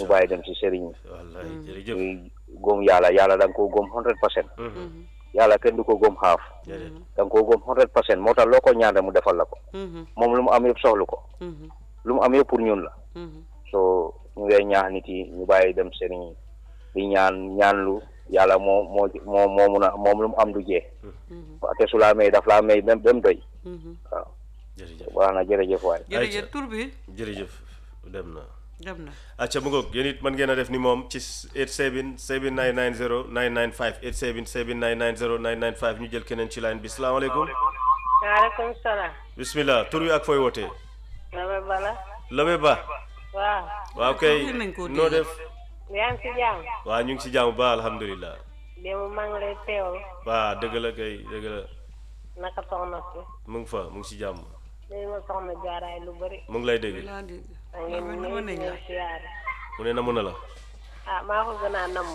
ñu bàyyi dem si sëriñ yi wallaay jërëjëf ñuy góom yàlla yàlla da nga koo góom hundred percent Mhm. yàlla kenn du ko góom xaaf déedéet da nga koo góom hundred percent moo tax loo ko ñaan rek mu defal la ko moom lu mu am yëpp soxlu ko lu mu am yëpp pour ñun la so ñu ngay ñaax nit yi ñu bàyyi dem sëriñ yi di ñaan ñaanlu yàlla moo moo moo moo mun a moom lu mu am du jee te su laa may daf laa may même dem doy waaw jërëjëf baax na jërëjëf waay jërëjëf tur bi jërëjëf dem na dem na acca mu ngoog yéen it mën ngeen a def ni moom ci 87 7990 995 87 7990 995 ñu jël keneen ci line bi salaamaaleykum waaleykum salaam. bismillah tur wi ak fooy wootee Nabe Bala. Labe Ba waaw. waaw kay Waxi nañ ko noo dégg. def yaa ngi si jàmm. waaw ñu ngi si jàmm ba alhamdulilah démb maa ngi lay teewlu. waa dëgg la kay dëgg la naka soxna si. mu ngi fa mu ngi si jàmm léegi ma soxna jaaraay lu bëri. mu ngi lay dégg laa dégg maa ngi leen di Nabe, nuyu di nañ la. leen siyaare. mu ne namu na la ah maa ko gën a namm.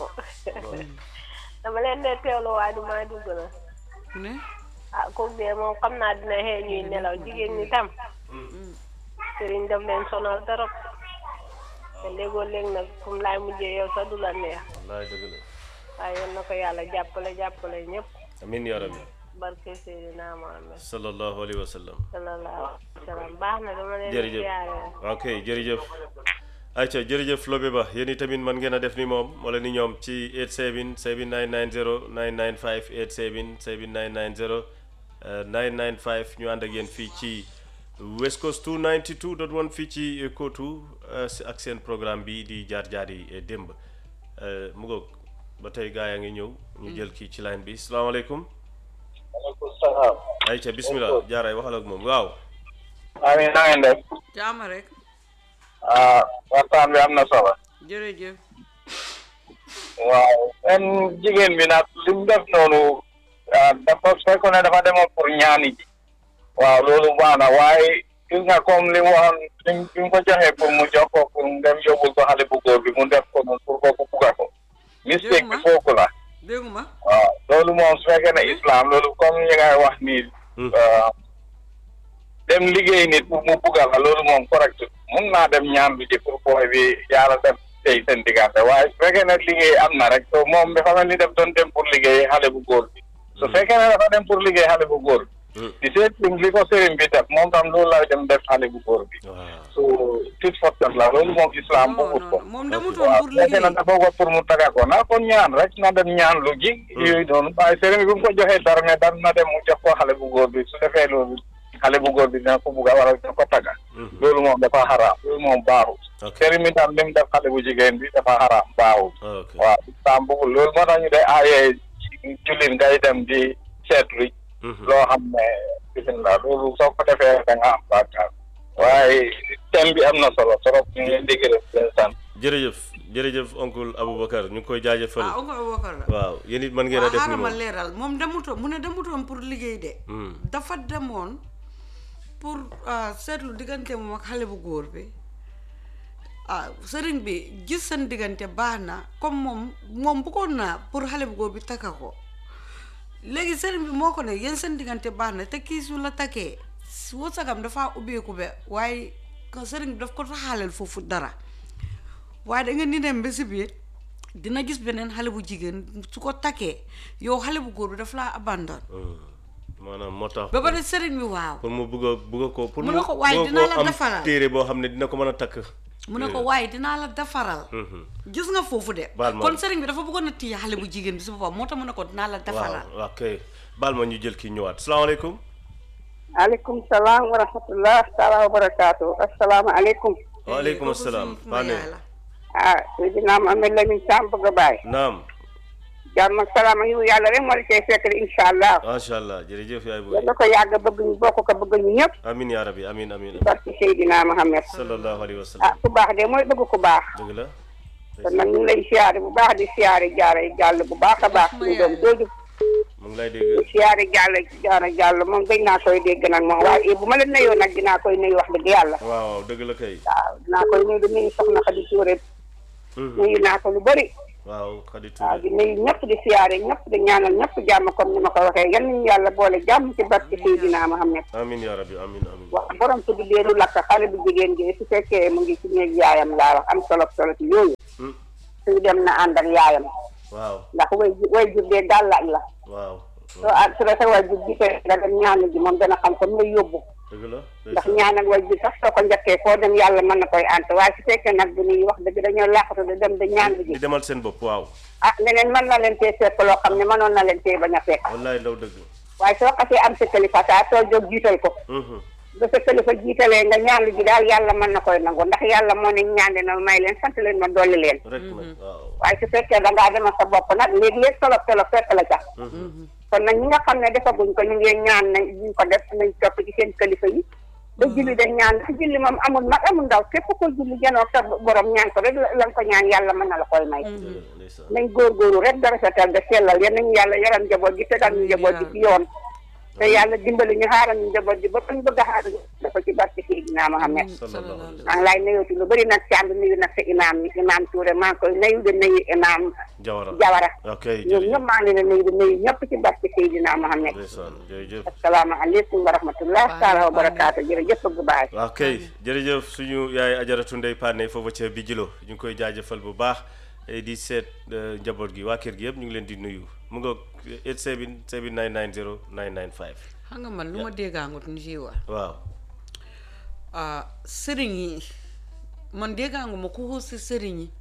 dama leen dee teewlu waaye du maa dugg na. mu ne ah kooku de moom xam naa dina xëy ñuy nelaw jigéen ñi tam. sëriñ daf leen sonal trop. te léegoo léeg nag fu mu laay mujjee yow sax du la neex. wallaay dëgg la waaye yal na ko yàlla jàppale jàppale ñëpp. amin ya rabbi barke Seydina Muhammad sallallahu alayhi wa sallam sallallahu alayhi wa sallam baax na dama leen di jërëjëf siyaare. ok jërëjëf ayca jërëjëf Lobe Ba yéen itamit mën ngeen a def ni moom wala ni ñoom ci 87 7990 995 87 7990 euh, 995 ñu ànd ak yéen fii ci West Coast 292.1 fii ci Kotu euh, si- ak seen programme bi di jaar jaar yi démb Euh, mu ngoog ba tey gaa yaa ngi ñëw ñu jël kii ci line bi salaamaaleykum maaleykum salaam. ayca bismillah jaaray waxal ak moom waaw amiin na ngeen def. jaama rek ah waxtaan bi am na solo. jërëjëf waaw seen jigéen bi nag li mu def noonu ah dafa fekkoon ne dafa demoon pour ñaani ji. waaw loolu baax na waaye gis nga comme li mu waxoon li mu li mu ko joxee pour mu jox ko pour mu dem yóbbul ko xale bu góor bi mu def ko noonu pour kooku bugga ko. mistake bi Jërëjëf. foofu la. dégguma waaw loolu moom su fekkee ne islam loolu comme ñi ngay wax nii. Hmm. ah, dem liggéey nit pour mu buggal la loolu moom correct mun naa dem ñaan lu ji pour booy bi yàlla def tey seen diggante waaye su fekkee ne liggéey am na rek so moom dafa mel ni def doon dem pour liggéey xale bu góor bi su fekkee ne dafa dem pour liggéey xale bu góor bi Hmm. di seet li ko sëriñ bi def moom tam loolu la dem def xale bu góor bi waaw so tit fottat la loolu moom islam non bëggut ko non moom demutoon waaw pour fekkee na liggéey dafa ko pour mu taga ko na kon ñaan rek na dem ñaan lu ji yooyu noonu waaye sëriñ bi bu mu ko joxee dara ne dara na dem mu jox ko xale bu góor bi su defee loolu xale bu góor bi dina ko bugga wala dina ko taga Mhm. loolu moom dafa xaraam loolu moom baaxul ok sëriñ bi tam li mu def xale bu jigéen bi dafa xaraam baaxul ok waaw islam bëggul loolu moo tax ñu day aayee jullit ngay dem di seetlu Mhm. loo xam ne bisimilah loolu soo ko defee da nga am bàkkaar waaye thème bi am na solo trop ñu ngi leen di gërëm di leen sant jërëjëf jërëjëf oncle Aboubacar ñu ngi koy jaajëfal ah oncle Aboubacar la waaw yéen it mën ngeen a waaw def ni xaaral ma moom leeral moom demutoon mu ne demutoon pour liggéey de Hmm. dafa demoon pour ah, seetlu diggante moom ak xale bu góor bi ah sëriñ bi gis seen diggante baax na comme moom moom bëggoon naa pour xale bu góor bi takka ko léegi sëriñ bi moo ko ne yéen seen diggante baax na te kii su la takkee wërsëgam dafa ubbeeku be waaye ko sëriñ bi daf ko taxaaleel foofu dara waaye da nga ni dem ba si biir dina gis beneen xale bu jigéen su ko takkee yow xale bu góor bi daf laa abandon Hmm. maanaam moo tax ba pare sëriñ bi waaw pour mu bugg a bugg a ko pour Mu ne ko waaye bugg a dinaa koo la am defaral. téere boo xam ne dina ko mën a takk mu ne ko waaye dinaa la defaral Mhm. gis nga foofu de Baal ma. kon sëriñ bi dafa bëggoon a téye xale bu jigéen bi si boppam moo tax mu ne ko dinaa la defaral waaw waaw kay baal ma ñu jël kii ñëwaat salaamaaleykum aleykum salaam wa rahmatullah taala wa barakaatu assalaamu aleykum waaleykum kooku asalaam suñu suma Fane yaay la. ah Seydina Mohamed Lamine Sam bëgg a bàyyi naam jàmm ak salaam ak yiw yàlla rek moo la cay fekk de incha allah macha allah jërëjëf yaay booy yàlla ko yàgg bëgg ñu bokk ko bëgg ñu ñëpp amin yaa rabbi amin amin amin barki Seydina Mohamed sallallahu alayhi wa ah sallam ku baax de mooy bëgg ku baax dëgg la kon nag ñu ngi lay siyaare bu baax di siyaare jaara jàll bu baax a baax ñu doom jooju mu ngi lay dégg siyaare jàll jaara jàll moom gëj naa koy dégg nag moom waaye bu ma la nuyoo nag dinaa koy nuyu wax dëgg yàlla waaw waaw dëgg la kay waaw dinaa koy nuyu di nuyu soxna Xadi Touré Mhm. nuyu naa ko lu bëri waaw Khady waaw Touré di nuyu ñëpp di siyaare ñëpp di ñaanal ñëpp jàmm comme ni ma ko waxee yal nañu yàlla boole jàmm ci barke Seydina Muhammad amin yaa rabbi amin amin wax borom tudd leelu lakk xale bu jigéen gi su fekkee mu ngi ci néeg yaayam laa wax am solo solo ci yooyu Hmm, suñu dem na ànd ak yaayam waaw ndax way ju- way jur dee gàllaaj la waaw soo ah su la sa way jur gisee nga dem ñaanal ji moom dana xam ko mu lay yóbbu dëgg la ndax ñaanal way jur sax soo ko njëkkee foo dem yàlla mën na koy ant waaye su fekkee nag bu ñuy wax dëgg dañoo làqatu di dem di ñaan ji di demal seen bopp waaw ah leneen mën na leen tee fekk loo xam ne mënoon na leen tee bañ a fekk wallaay ndaw dëgg waaye soo xasee am sa kilifa saa soo jóg jiital ko Mhm. ba sa kilifa jiitalee nga ñaan ji daal yàlla mën na koy nangu ndax yàlla moo ne ñaan na may leen sant leen ma dolli leen rek nag waaw waaye su fekkee da ngaa demal sa bopp nag léeg-léeg tolof tolof fekk la ca kon nag ñi nga xam ne defaguñ ko ñu ngi ñaan nañ ñu ko def nañ topp ci seen kilifa yi ba julli dañ ñaan ndax julli moom amul mag amul ndaw képp ko julli janoo sa borom ñaan ko rek la la nga ko ñaan yàlla mën na la koy may dëgg la ndeysaan nañ góorgóorlu rek dara setal da sellal yal nañu yàlla yaram njaboot gi tegal ñu njaboot gi ci yoon te yàlla dimbali ñu xaaral ñu njaboot gi ba fañ bëgg a xaaral dafa ci barke Seydina Mohamed sallallahu alayhi maa ngi lay nuyooti lu bëri nag Thiam nuyu nag sa imaam yi imaam Touré maa ngi koy nuyu di nuyu imaam Jawara Jawara ok ñoom jërëjëf ñëpp maa ngi leen di nuyu di nuyu ñëpp ci barke Seydina Mohamed ndeysaan jërëjëf asalaamaaleykum wa rahmatullah taala wa barakaatu jërëjëf bu baay waaw kay jërëjëf suñu yaay ajaratu ndey Pané foofu ca Bijilo ñu ngi koy jaajëfal bu baax eh, di seet eh, njaboot gi waa kër gi yëpp ñu ngi leen di nuyu mu nga 87 7990 995 xam nga man lu ma déggaangut ñu ciy wax waaw ah sëriñ yi man déggaangu ma ku xuus si sëriñ yi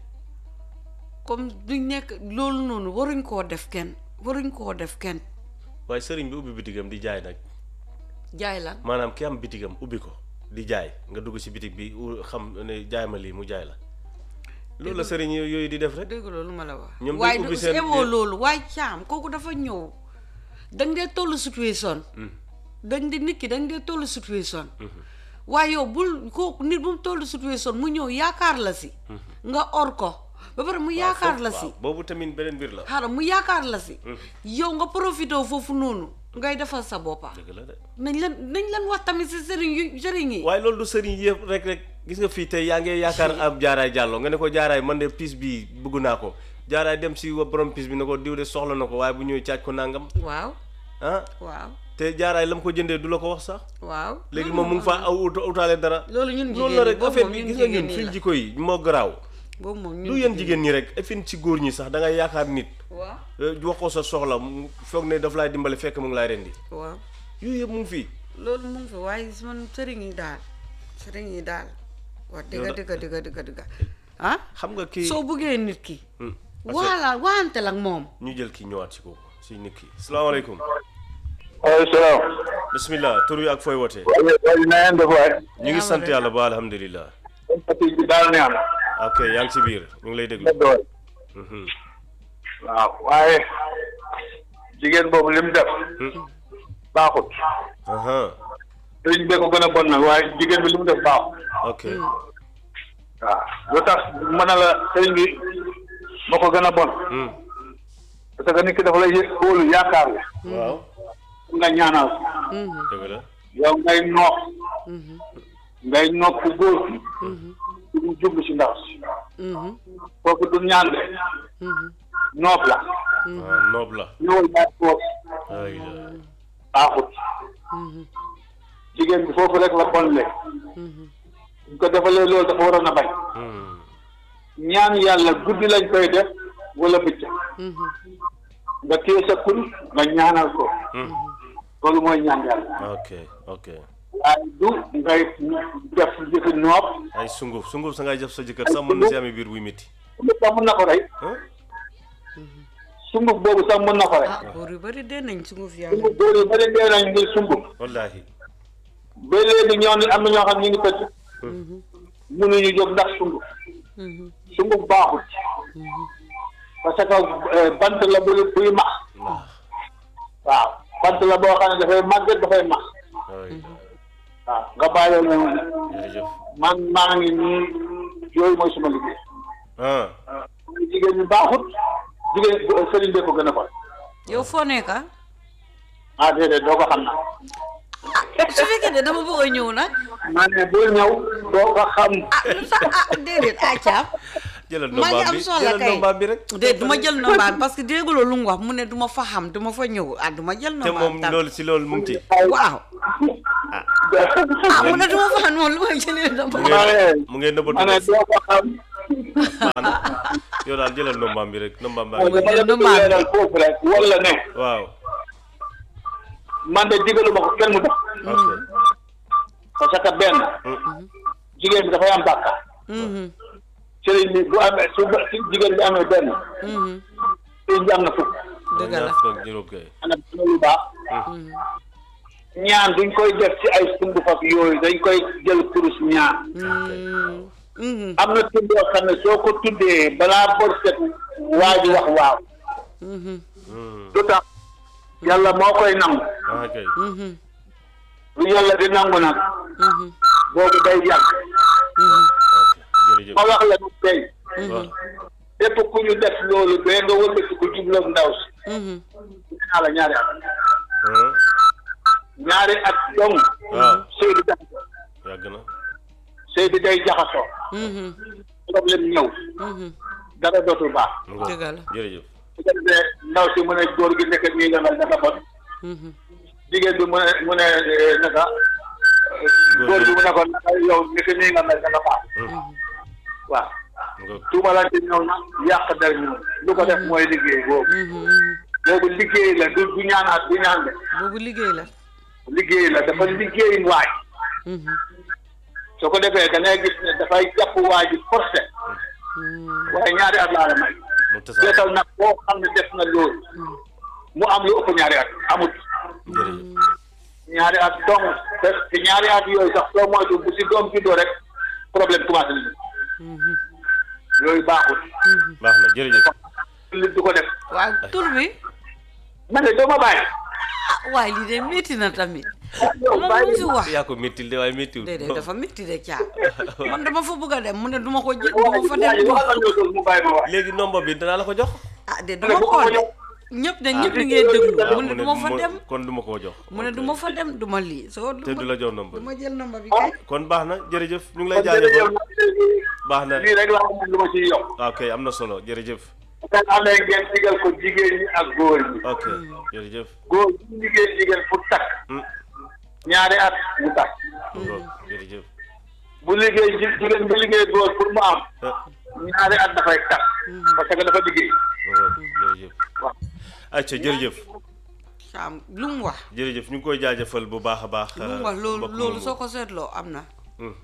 comme duñ nekk loolu noonu waruñ koo def kenn waruñ koo def kenn waaye sëriñ bi ubbi bitigam di jaay nag jaay lan maanaam ki am bitigam ubbi ko di jaay nga dugg ci bitig bi u- xam ne jaay ma lii mu jaay la loolu la sëriñ yo- yooyu di def rek dégg loolu ma la wax Ñoom dañ waaye ubbi du seen- emoo loolu waaye caam kooku dafa ñëw dañ dee tollu situation dañ di nit ki dañ dee tollu situation waaye yow bul kooku nit bu mu tollu situation mu ñëw yaakaar la si nga or ko ba pare mu yaakaar la si waaw boobu tamit beneen mbir la xaaral mu yaakaar la si yow nga profité foofu noonu ngay defal sa boppa dëgg la de nañ leen nañ leen wax tamit si sëriñ yu sëriñ yi waaye loolu du sëriñ yëpp rek rek gis nga fii tey yaa ngi yaakaar ab jaaraay jàllo nga ne ko jaaraay man de piis bi bëgg naa ko jaaraay dem si wa borom piis bi ne ko diw de soxla na ko waaye bu ñëwee caaj ko nangam waaw ah waaw te jaaraay la mu ko jëndee du la ko wax sax waaw léegi moom mu ngi faa aw ut- utaale dara loolu ñun loolu la jigéen ñi rek boobu affaire moom bi ñun gis nga jigéen ñun ñi fii la jikko yi moo garaaw boobu moom ñun du yéen jigéen ñi rek effin ci góor ñi sax da ngay yaakaar nit waaw eh, wax ko sa soxla mu foog ne daf laay dimbale fekk mu ngi laay rendi waaw yooyu yëpp mu ngi fii loolu mu ngi fi waaye man sëriñ yi daal sëriñ yi daal wax dëgga dëgga dëgga dëgga dëgga ah xam nga kii soo buggee nit ki Hmm. waala waante ak moom ñu jël kii ñëwaat ci kooku si nit ki salaamaaleykum waaleykum salaam. bismillah tur wi ak fooy wootee waaye waaye na ngeen def waay. ñu ngi sant yàlla ba alhamdulilah sympathie bi daal neex na. ok yaa ngi ci biir ñu ngi lay déglu dëgg waay. Mhm. waaw waaye jigéen boobu li mu def. baaxut. aha sëriñ bee ko gën a bon nag waaye jigéen bi li mu def baaxut. ok waaw lu tax mën na la sëriñ bi moo ko gën a bon. Hmm. parce que nit ki dafa lay yë wóolu yaakaar la. waaw nga ñaanal ko. dëgg la yow ngay nopp. ngay nopp góor gi. du jublu si ndaw si. kooku du ñaan de. nopp la. ah noob la ñëwal baat foofu ay baaxut. jigéen bi foofu rek la bon le. bu ko defalee loolu dafa waroon a bañ. Hmm. ñaan yàlla guddi lañ koy def wala bëccëg. nga téye sa kun nga ñaanal ko. Hmm. loolu mooy ñaan yàlla. ok ok waaye du ngay def jëfi noob. ay sunguf sunguf sa ngay jëf sa jëkkër sax mën na si amee biir buy métti sunguf sax mën na ko rey. ah sunguf boobu sax mën na ko rey. ah góor yu bari dee nañ sunguf yàlla sunguf boobu yu bëri dee nañ ngir sunguf. wallaahi ba léegi ñoo ni am na ñoo xam ñu ngi tëdd. mënuñu jóg ndax sunguf. sunguf baaxul. parce que euh, bant la buy buy max. waaw waaw bant la boo xam ne dafay màgget dafay max. ay waaw nga bàyyi leen jërëjëf man maa ngi nii yooyu mooy suma liggéey. ah jigéen ñi baaxut jigéen sëriñ bee ko gën a bon. yow foo nekk ah ah déedéet doo ko xam na su fekkee ne dama bëgg a ñëw nag maa ne bul ñëw doo ko xam. ah lu tax ah déedéet ah caam jëlal maa ngi nombaam am bi soxla jëlal kay nombaam bi rek de du ma jël nombaam parce que dégguloo lu mu wax mu ne du ma fa xam du ma fa ñëw ah du ma jël te nombaam moom tam loolu si loolu mu ngi ci waaw ah mu ne du ma fa xam moom lu may jëlee mu nombaam ngeen mu ngeen nëbbatu ma ne def doo ko xam yow daal jëlal nombaam bi rek nombaam baa ma ngi ne ma la bëgg leeral foofu rek wala ne waaw man de digaluma ko kenn mu def ok parce que benn jigéen bi dafay am bàkkaar Mhm, sëriñ bi bu amee su ba- su jigéen bi amee benn mhm. sëriñ bi am na fukk dëgg la ñaar fukk ak juróom kay ana lu baax ñaan duñ koy def ci ay sumb faf yooyu dañ koy jël kurus ñaan Mm, mhm, am na tudd yoo xam ne soo ko tuddee balaa bor set waa ji wax waaw mhm, lu tax yàlla moo koy nangu ah kay mhm, lu yàlla di nangu nag mhm, boobu day yàgg mhm, ok jërëjëf ma wax la nu tey waaw lépp ku ñu def loolu ba nga wëlbati ko jubloog ndaw si mhm. naa la ñaari at ah ñaari at dong waaw sëy bi jaxasoo yàgg na sëy bi day jaxasoo Mhm, problème ñëw mhm. dara dootul baax mu ngoog. Dëgg la. jërëjëf su ko defee ndaw si mu ne góor gi nekk nii la mel dafa bon Mhm, jigéen bi mu ne mu ne eh, naka eh, góor bi mu ne ko naka yow nekk nii nga mel dafa baax waaw mu ngoog. tuumalante ñëw na yàq der ñëw lu ko def mooy liggéey boobu mhm, mhm. boobu liggéey la du du ñaanaat du ñaan de boobu liggéey la liggéey la dafa liggéey waay Mhm, soo ko defee da ngay gis ne dafay jàpp waa ji forcé mhm, waaye ñaari at laa la may mu tasaare seetal nag boo xam ne def na loolu mu am lu ëpp ñaari at amut jërëjëf ñaari at dong te te ñaari at yooyu sax soo moytu bu si doom juddoo rek problème commencé nañu mhm, yooyu baaxul baax na jërëjëf li du ko def waaw tur bi ma ne doo ma bàyyi ah waaye lii de métti na tamit yow moom bàyyi lu si wax yaa ko méttil de waaye méttiwul déedéet dafa métti de caa man dama fa bëgg a dem mu ne duma ko jël duma fa dem waaye waxal ñoo toog mu bàyyi ma wax léegi nomba bi danaa la ko jox ah de duma ko de ñëpp de ñëpp li ngay déglu mu ne duma fa dem kon duma koo jox mu ne duma fa dem duma lii soo te du la jox nomba duma bi jël nomba bi kay kon baax na jërëjëf ñu ngi lay kon jërëjëf jaajëfal nag léegi baax na lii rek laa amoon lu ma ciy yokk ok am na solo jërëjëf ngeen amee ngeen digal ko jigéen ñi ak góor ñi ok jërëjëf góor bu liggéey jigéen pour takk Hmm, ñaari at mu takk mu ngoog jërëjëf bu liggéey ji jigéen bu liggéey góor pour mu am ah ñaari at dafay takk parce que dafa liggéey mu ngoog jërëjëf waaw ayca jërëjëf saam lu mu wax jërëjëf ñu ngi koy jaajëfal bu baax a baax lu mu wax loolu mbokk loolu moomu. soo ko seetloo am na Hmm.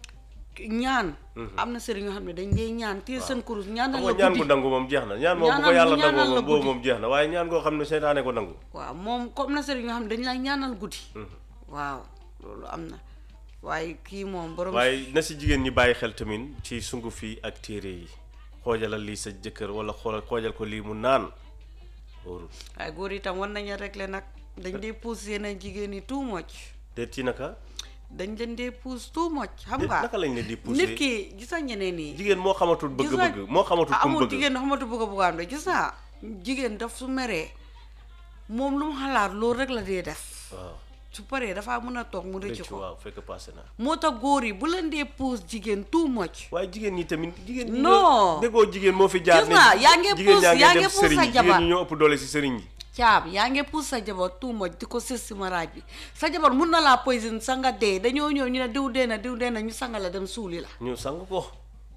ñaan am na sëriñ yoo xam ne dañ dee ñaan téye seen kurus ñaanal xam la nga ñaan gu guddi nangu moom jeex na ñaan moom bu ko Ñaanal- yàlla ñaanal nangoo la moom boobu guddi. moom jeex na waaye ñaan goo xam ne seytaane ko nangu waaw moom comme na sëriñ yoo xam ne dañ lay ñaanal guddi waaw loolu am na waaye kii moom borom waaye na si jigéen ñi bàyyi xel tamit ci sunguf yi ak téere yi xoojalal lii sa jëkkër wala xoolal xoojal ko lii mu naan wóorul waaye góor itam war nañu régler nag dañ dee pousse yeneen jigéen ñi too much te ci naka dañ leen dee pousse too much xam Déet, nga naka lañ leen di pousser nit ki gis nga ñeneen ñi jigéen moo xamatul gis nga- bëgg-bëgg moo xamatul ah, ku mu amul bëgg jigéen da xamatu bëgg a bëgg am de gis naa jigéen daf su meree moom lu mu xalaat loolu rek la dee def waaw su paree dafaa mën a toog mu rëcc rëccu ko waaw fekk passé na moo tax góor yi bu leen dee pousse jigéen too much waaye jigéen ñi tamit jigéen ñi Non. ñoo- déggoo jigéen moo fi jaar Gis nga, yaa ngi jigéen pousse- yaa yaa ngi ngi dem pousse sëriñ sa yi jabar. jigéen ñi ñoo ëpp doole si sëriñ yi caab yaa ngi pousse sa jabar too much di ko sës si maraaj bi sa jabar mun na laa poison sa nga dee dañoo ñëw ñu ne diw dee na diw dee na ñu sanga la dem suuli la ñu sang ko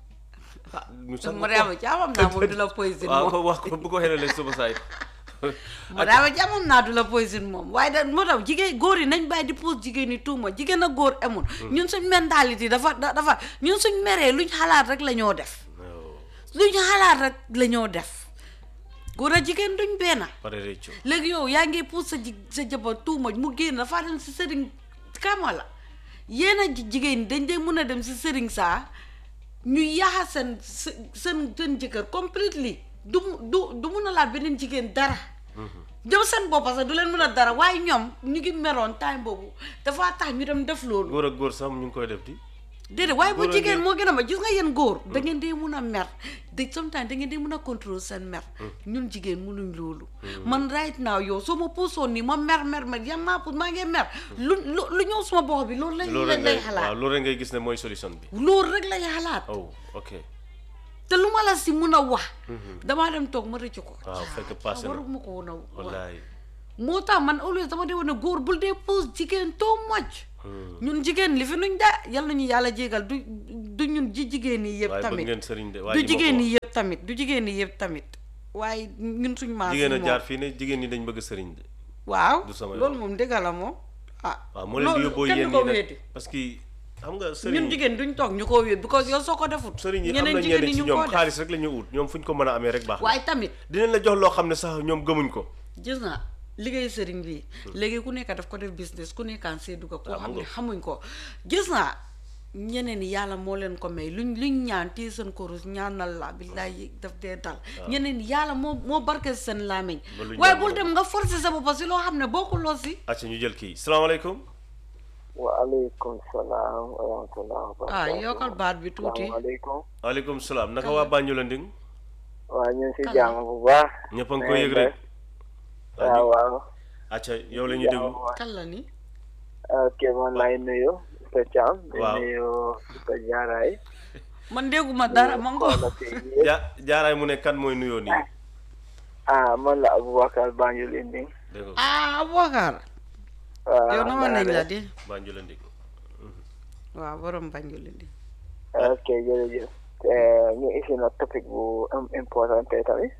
ñu sang ko Mariama jaamam naa moom du la poison waaw moom ko wax ko bu ko xelalee suba saay Mariama jaamam naa du la poison moom waaye da moo tax jigéen góor yi nañ bàyyi di pousse jigéen ñi too much jigéen ak góor amul ñun suñ mentalité dafa da- dafa ñun suñ meree luñ xalaat rek la ñoo def luñ xalaat rek la ñoo def góor ak jigéen duñ benn pare réccu léegi yow yaa ngi pousse sa ji sa jabar tuuma mu génn dafaa dem si sëriñ kama la yéen a ji- jigéen ñi dañ dee mun a dem si sëriñ saa ñu yaxa seen seen seen seen jëkkër completely du mu- du du mun a laal beneen jigéen dara ñoom seen boppa sax du leen mun a dara waaye ñoom ñu ngi meroon time boobu dafa tax ñu dem def loolu góor ak góor sax ñu ngi koy def di déedéet waaye bu góor a jigéen ngi- moo gën a ma gis nga yéen góor da ngeen dee mun a mer de sometimes da ngeen dee mun a contrôle seen mer ñun jigéen munuñ loolu man right now yow soo ma puusoon nii ma mer mer mer yam maa puus maa ngi mer lu lu lu ñëw suma bopp bi loolu lañ loolu lañ rek lay ngay waaw xalaat loolu rek ngay gis ne mooy solution bi loolu rek lay xalaat oh ok te lu ma la si mun a wax damaa dem toog ma rëcc ko waaw fekk passé na waruma ko woon a wax wallaay moo tax man always dama dee woon ne góor bul dee puus jigéen too much ñun jigéen li fi nuñ de yal nañu yàlla jégal du du ñun ji jigéen yi yëpp waaye bëgg tamit ngeen sëriñ de waa du ji ma ko jigéen wax. yi yëpp tamit du jigéen yi yëpp tamit waaye ñun suñ maas jigéen a yi jaar moom fii ne jigéen ñi dañ bëgg sëriñ de waaw du sama loolu yoon. moom dëgg la moom ah waaw moo leen di yóbboo kenn yéen du ko ñi wéeti nag parce que xam nga ñun sëriñ jigéen duñ toog ñu ko wéet because yow soo ko defut sëriñ yi am ñeneen na jigéen ñenn ñi ci ñu ñoom ko def xaalis rek la ñu ut ñoom fu ñu ko mën a amee rek baax na waaye tamit dinañ la jox loo xam ne sax ñoom gëmuñ ko gis nga liggéey sëriñ bi léegi ku nekk daf ko def business ku nekkaan see dugga koo Ah, xam mu ne ngo. xamuñ ko gis nga ñeneen yi yàlla moo leen ko may luñ luñ ñaan téye seen korus ñaanal la billaay daf dee dal ñeneen yi yàlla moo moo barke seen làmmiñ Ba luñ waaye ñaan bul mu dem nga forcer sa bopp si loo xam ne bokkuloo si acca ñu jël kii salaamaaleykum waaleykum salaam wa rahmatulah wa ah barakatuh. yokkal baat bi tuuti salaamaaleykum waaleykum salaam naka waa Banjul Nding waa ñu ngi si Kala. jàmm bu baax ñëpp a ngi koy yëg rek waaw waaw acca yow la ñuy déglu kan la ni ok man lay nuyu Mr Thiam di Waaw. nuyu Mr Jaaraay man dégguma dara ma ngo Soxna si yéen. ja jaaraay mu ne kan mooy nuyoo nii ah man la Aboubacar Banjul Indi dégg nga ah Aboubacar waaw yow na ma nañ la di Banjul Nding waaw borom Banjul di ok jërëjëf te ñu isi na topic bu am important tey tamit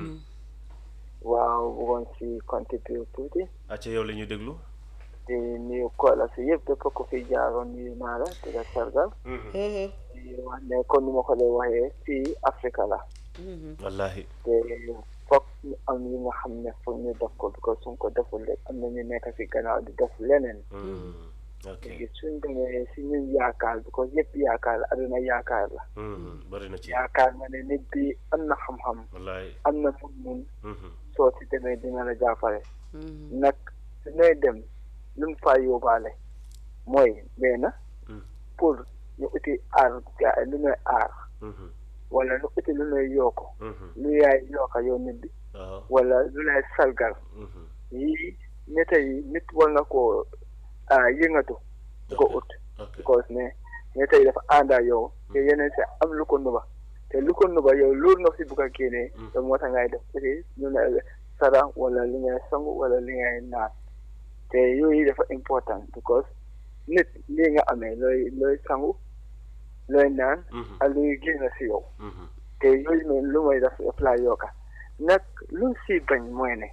waaw bëggoon si contribute tuuti acca yow la ñuy déglu di nuyu koola si yëpp bépp ko fi jaaroon nuyu naa la di la sargal di wax ne kon ni ma ko lay waxee fii Afrique la wallahi te foog ñu am yi nga xam ne foog ñu def ko because suñ ko deful rek am na ñu nekk si gannaaw di def leneen Mm. ok léegi suñ demee si ñun yaakaar because yëpp yaakaar la aduna yaakaar la Mm. bari na ci yaakaar nga ne nit bi am na xam-xam wallahi am na mun-mun Mhm. soo si demee dina la jàppale nag su ñooy dem lu mu faa yóbbaale mooy benn Mm. pour ñu uti aar ga- lu ñuy aar Mhm. wala lu uti lu ñuy yokk Mhm. lu yaay yokka yow nit bi waaw wala lu lay salgal Mhm. yii nit yi nit war na koo ah yëngatu di ko ut ok because ne nit yi dafa ànda yow te yeneen si am lu ko nuba te lu ko nuba yow loolu nga fi bugg a génnee te moo tax ngay def uti lu ne sara wala li ngay sangu wala li ngay naan te yooyu dafa important because nit lii nga amee looy looy sangu looy naan Mhm. ak luy génn si yow Mhm. te yooyu noonu lu mooy def daf laa yokka nag lu si bañ mooy ne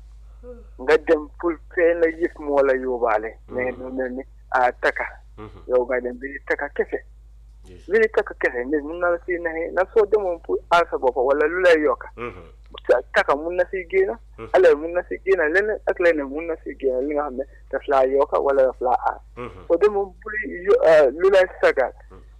nga dem pour fee la yëf moo la yóbbaale mais lu mel ni a taka Mhm. yow nga dem biri taka kese Yes. biri taka kese nit mun na la si naxee nag soo demoon pour aar sa bopp wala lu lay yokka Mhm. sa taka mun na si génn alors mun na si génn leneen ak leneen mun na si génn li nga xam ne daf laa yokka wala daf laa aar Mhm. soo demoon pour yo- ah, lu lay sagal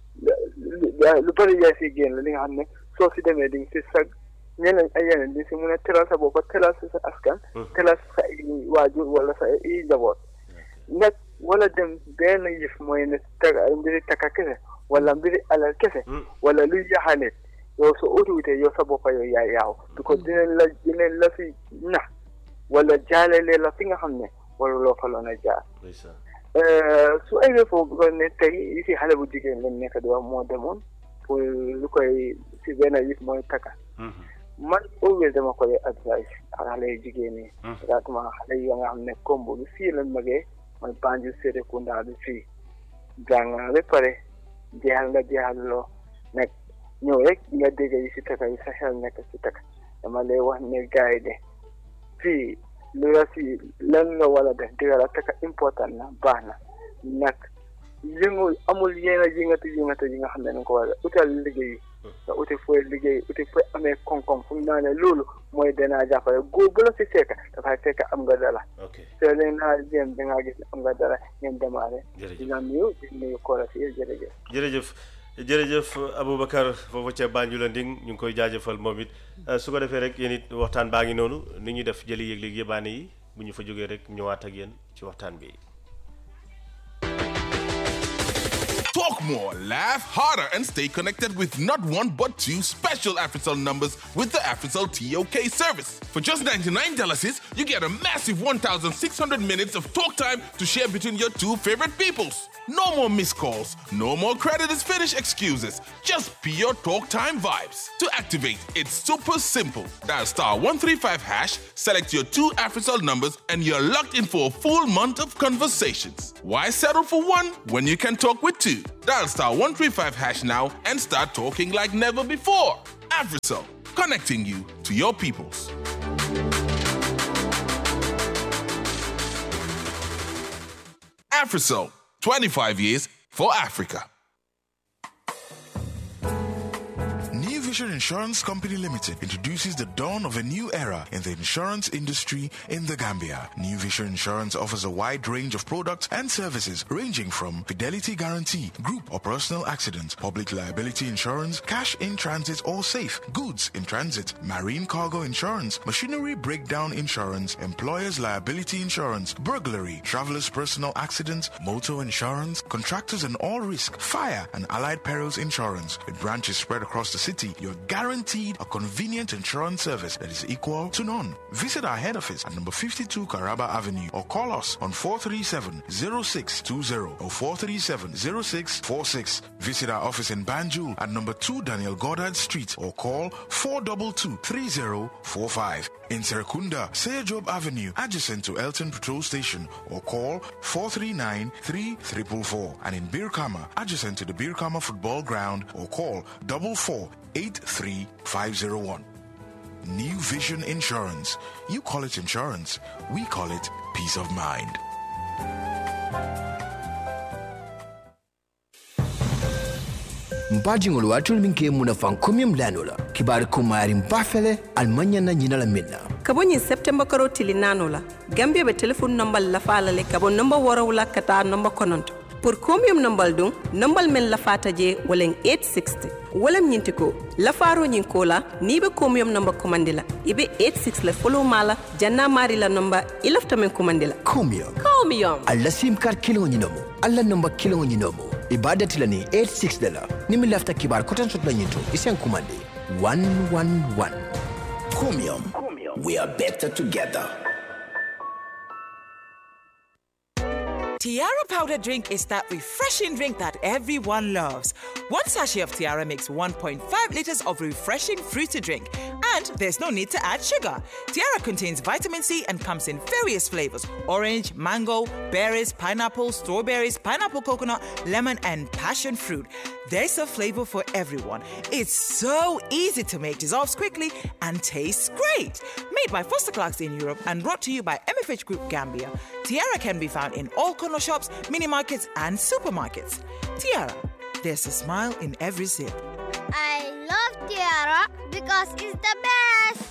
lu lu bëri yaay si génn li nga xam ne soo si demee di nga si sag ñeneen ay yeneen di si mun a teral sa bopp teral si sa askan teral sa ay waajur wala sa ay njaboot nag wala dem benn yëf mooy ne taga mbiri taka kese wala mbiri alal kese Mm. wala luy yaxanet yow soo utiwutee yow sa boppa yow yaa yaaw because dinañ la dinañ la fi nax wala jaalelee la fi nga xam ne wala loo fa loon a jaar ndeysaan su eggee foofu ko ne tey yi si xale bu jigéen lañ nekk di wax moo demoon pour lu koy si benn yëf mooy taka Mhm. man always dama koy advice ak xale yu jigéen ñi Mhm. exactement xale yi nga xam ne kombo bi fii lañ magee mooy Banjul Serekunda bi fii jàng nga ba pare jeexal nga jeexal loo nag ñëw rek nga dégg yi si taka yi sa xel nekk si taka dama lay wax ne gars yi de fii lu la si lan nga war a def dëgg la taka important na baax na nag yëngu amul yenn yëngatu yëngatu yi nga xam ne dañ ko war a utal liggéey nga uti fooy liggéey uti fooy amee koom-koom fu mu naa ne loolu mooy danaa jàppale góor bu la si fekk dafay fekk am nga dara ok te leen naa jéem da ngaa gis ne am nga dara ngeen démarré jërëjëf dina nuyu di nuyu koola si yéen jërëjëf jërëjëf jërëjëf Aboubacar foofu ca Banjul Nding ñu ngi koy jaajëfal moom it Euh, su ko defee rek yéen it waxtaan baa ngi noonu ni ñuy def jëli yëg-yëg yëbaane yi bu ñu fa jógee rek ñëwaat ak yéen ci waxtaan bi Talk more, laugh harder, and stay connected with not one but two special AfriCell numbers with the AfriCell TOK service. For just $99, you get a massive 1,600 minutes of talk time to share between your two favorite peoples. No more missed calls, no more credit is finished excuses, just pure talk time vibes. To activate, it's super simple. Dial star 135 hash, select your two AfriCell numbers, and you're locked in for a full month of conversations. Why settle for one when you can talk with two? Dial star 135 hash now and start talking like never before. AfriCell, connecting you to your peoples. AfriCell, 25 years for Africa. New Vision Insurance Company Limited introduces the dawn of a new era in the insurance industry in the Gambia. New Vision Insurance offers a wide range of products and services ranging from fidelity guarantee, group or personal accident, public liability insurance, cash in transit or safe, goods in transit, marine cargo insurance, machinery breakdown insurance, employer's liability insurance, burglary, traveler's personal accident, motor insurance, contractors and all risk, fire and allied perils insurance. With branches spread across the city, you're guaranteed a convenient insurance service that is equal to none. Visit our head office at number 52 Caraba Avenue or call us on 437-0620 or 437-0646. Visit our office in Banjul at number 2 Daniel Goddard Street or call 422-3045. In Serekunda, Seyajob Avenue, adjacent to Elton Patrol Station or call 439-3444. And in Birkama, adjacent to the Birkama Football Ground or call 4483501. New Vision Insurance. You call it insurance, we call it peace of mind. mpajiŋol waatul min ke muna fan komiyum lano la kibaari kumayari mbafele almaɲa na ɲina la min na ka bɔ ɲin september karo tili naano la gambia be telefon nombal lafa la le ka bɔ nomba wɔrɔw la ka taa nomba kɔnɔntɔ pour combien nombal dun nombal men lafata je walen 860 walam ñinti ko lafaro ñin ko la ni be combien nomba commandi la ibe 86 le follow mala janna mari la nomba ilafta men commandi la komiyum combien alla sim kar kiliŋo ñinomo alla nomba kiliŋo ñinomo i be dati la ni 86 de la ni min lafita kibaari kotan soto la ñin to i sen kumandi 111 Comium. We are better together. Tiara powder drink is that refreshing drink that everyone loves. One sachet of Tiara makes 1.5 liters of refreshing fruity drink, and there's no need to add sugar. Tiara contains vitamin C and comes in various flavors orange, mango, berries, pineapple, strawberries, pineapple coconut, lemon, and passion fruit. There's a flavor for everyone. It's so easy to make, dissolves quickly, and tastes great. Made by Foster Clarks in Europe and brought to you by MFH Group Gambia, Tiara can be found in all corner shops, mini markets, and supermarkets. Tiara, there's a smile in every sip. I love Tiara because it's the best.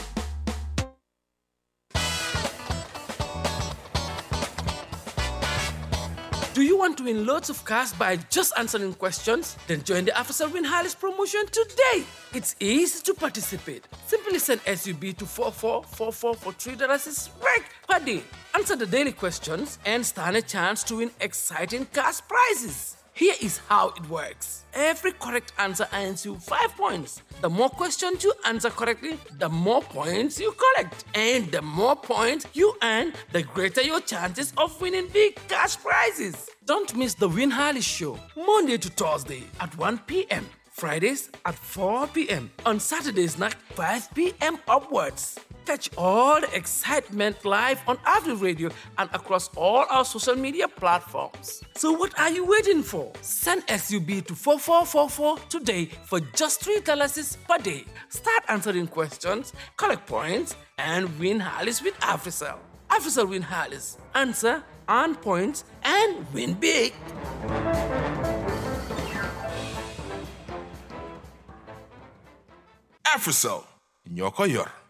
Do you want to win loads of cash by just answering questions? Then join the AfriCell Win Harris promotion today. It's easy to participate. Simply send SUB to 4444 for $3 is right per day. Answer the daily questions and stand a chance to win exciting cash prizes. Here is how it works. Every correct answer earns you 5 points. The more questions you answer correctly, the more points you collect. And the more points you earn, the greater your chances of winning big cash prizes. Don't miss the Win Harley Show, Monday to Thursday at 1 p.m. Fridays at 4 p.m. On Saturdays night 5 p.m. upwards. Catch all the excitement live on Avenue Radio and across all our social media platforms. So what are you waiting for? Send SUB to 4444 today for just $3 per day. Start answering questions, collect points, and win Harleys with AfriCell. AfriCell win Harleys. Answer, earn points, and win big. AfriCell, Nyoko Yor.